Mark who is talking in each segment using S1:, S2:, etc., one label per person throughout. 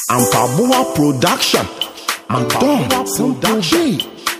S1: Ampaboa Production. Ampaboa Production.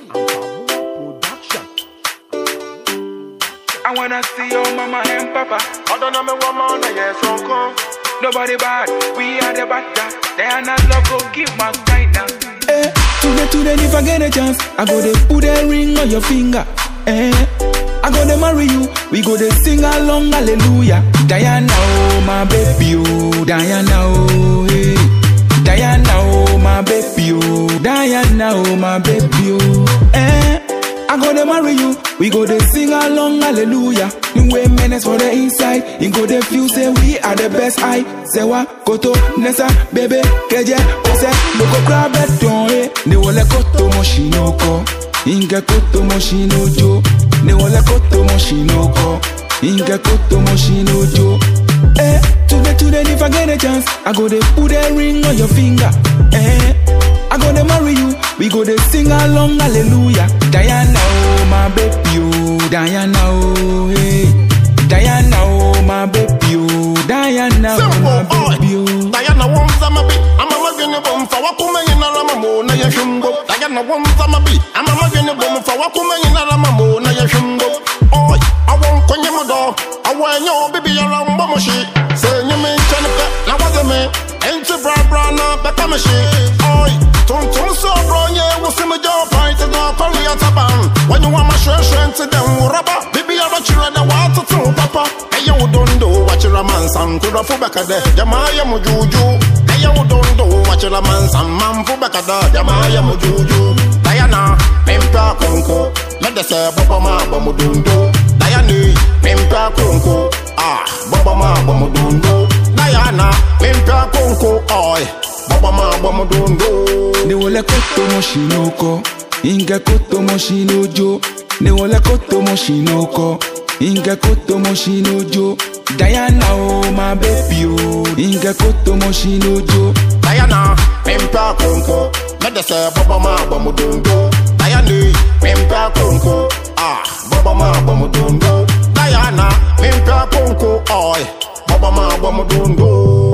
S2: I wanna see your mama and papa.
S3: I don't know me woman, yes, uncle.
S2: Nobody bad, we are the better. They are not love, go give my right now.
S4: Eh, today, today, if I get a chance, I go to put a ring on your finger. Eh, I go to marry you, we go to sing along, hallelujah. Diana, oh, my baby, oh, Diana, oh, hey. Diana, oh, my baby, oh, Diana, oh, my baby, oh. Eh, I go to marry you, we go to sing along, hallelujah. New way menace for the inside, you go to feel say we are the best. I say what, koto, nessa, baby, keje, ose, loko grab it, don't eh. Ne wole koto moshinoko, inge koto moshinojo. Ne wole koto moshinoko, inge koto moshinojo. Eh, today, today, if I get a chance, I go to put a ring on your finger. Eh, I go to marry you, we go to sing along, hallelujah. Diana, oh my baby, oh Diana, oh hey. Diana, oh my baby, oh Diana, oh my baby, oh.
S3: Diana wants a mabi, I'm a magin bomb for Wakuma in Alamamo, Naya Shumbo. Diana wants a mabi, I'm a magin bomb for Wakuma in Alamamo, Naya Shumbo. Oh, I won't Konyamodo, I want your baby around Bomoshi. Say you mean Jennifer, now was a me, ain't you bra bra na Bekamashi. Oh, Tum Tum so bro, yeah, we'll see me job fight to go Korea Taban. When you want my share, share to them, rubber, baby, I'm a children, I want to tell Papa. Hey, you don't do what you're a man, son, to the Fubaka, Jamaya Mujuju. Hey, you don't do what you're a man, son, man, Fubaka, Jamaya Mujuju. Diana, Pimpa Konko, let the say Baba Ma Bamudundo. Diana, Pimpa Konko, ah, Baba Ma Bamudundo. Diana, Pimpa Konko, oi, Baba Ma Bamudundo.
S4: Ne wole koto moshinoko, inge koto moshinojo. Ne wole koto moshinoko, inge koto moshinojo. Diana, oh my baby, oh, inge koto moshinojo.
S3: Diana, Pimpa Konko, let the say Baba Ma Bamudundo. Diana, Pimpa Konko, ah, Baba Ma Bamudundo. Diana, Pimpa Konko, oi, Baba Ma Bamudundo.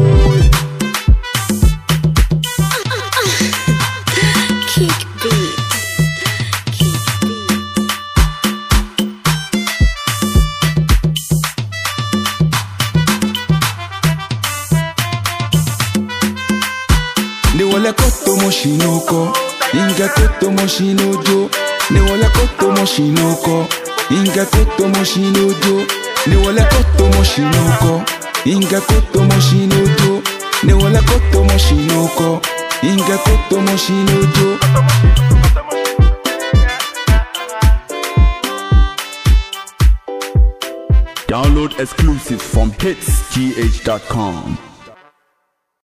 S5: Kick beat. Kick beat.
S4: Ne wole koto moshinoko, inge koto moshinojo. Ne wole koto moshinoko, inge koto moshinojo. Ne wole koto moshinoko, inge koto moshinojo. Ne wole koto moshinoko, inge koto moshinojo.
S6: Download exclusives from hitsgh.com.